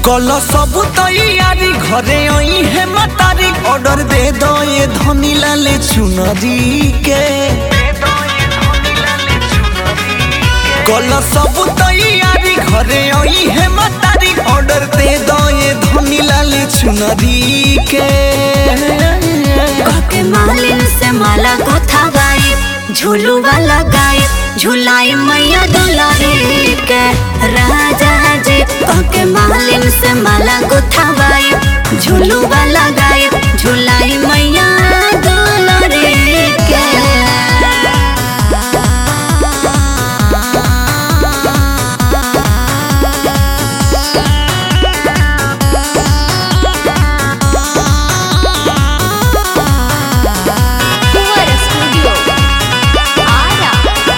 कल सब तैयारी घरे आई है मतारी ऑर्डर दे दो ये धनी लाले चुनरी के कल सब तैयारी घरे आई है मतारी ऑर्डर दे दो ये धनी लाले चुनरी के के मालिन से माला गोथा गाई झूलू वाला गाई झूलाई मैया दुलारी के राजा जी के मालिन से माला गोथा गाई झूलू वाला गाई झूलाई मैया दुलारी के Fuera Studio. Ara.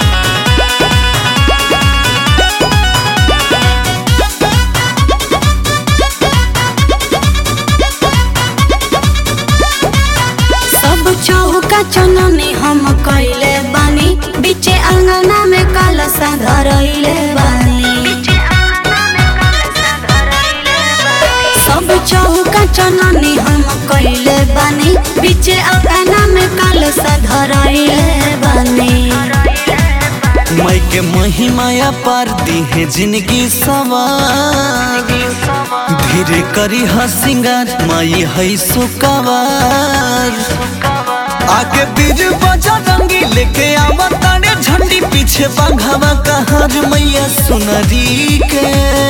सब चौका चननी हम कइले बानी बीचे अंगना में कलशा धरइले बानी सब चौका चननी हम कइले बानी बीचे अंगना में कलशा धरइले बानी मई के महिमाया पार दी है जिंदगी सवार धीरे करी हा सिंगार माई है सुकवार आगे बीज बजा रंगी लेके आवा तारे झंडी पीछे बाघावा कहार मैया सुनरी के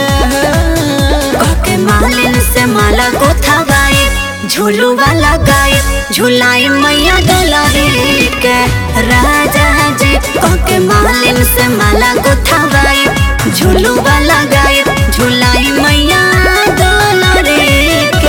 के मालिन से माला गोथा गाई झूलू वाला गाई झूलाई मैया दुलारी के राजा जी के मालिन से माला गोथा गाई झूलू वाला गाई झूलाई मैया दुलारी के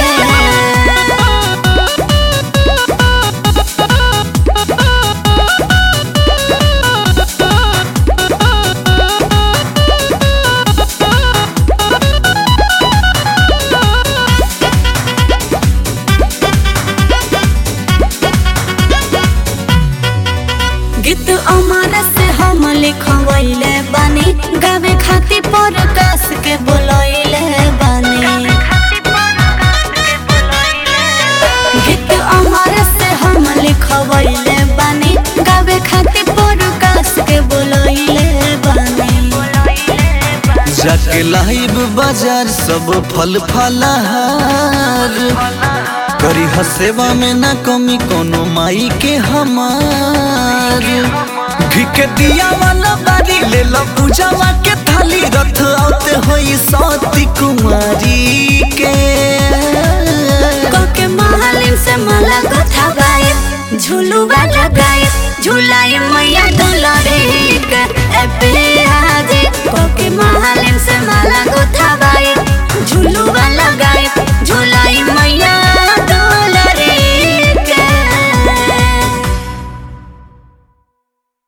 गीत अमर से हम लिखवैले बानी गावे खातिर प्रकाश के बोलैले बानी गीत अमर से हम लिखवैले बानी गावे खातिर प्रकाश के बोलैले बानी जाके लाइब बाजार सब फल फलहार करी ह सेवा में ना कमी कोनो माई के हमार घी के दिया वाला बारी ले लो पूजावा के थाली रथ आते होई सती कुमारी के के मालिन से माला गथा गाए झूलू वाला गाए झूलाई मैया दुलारे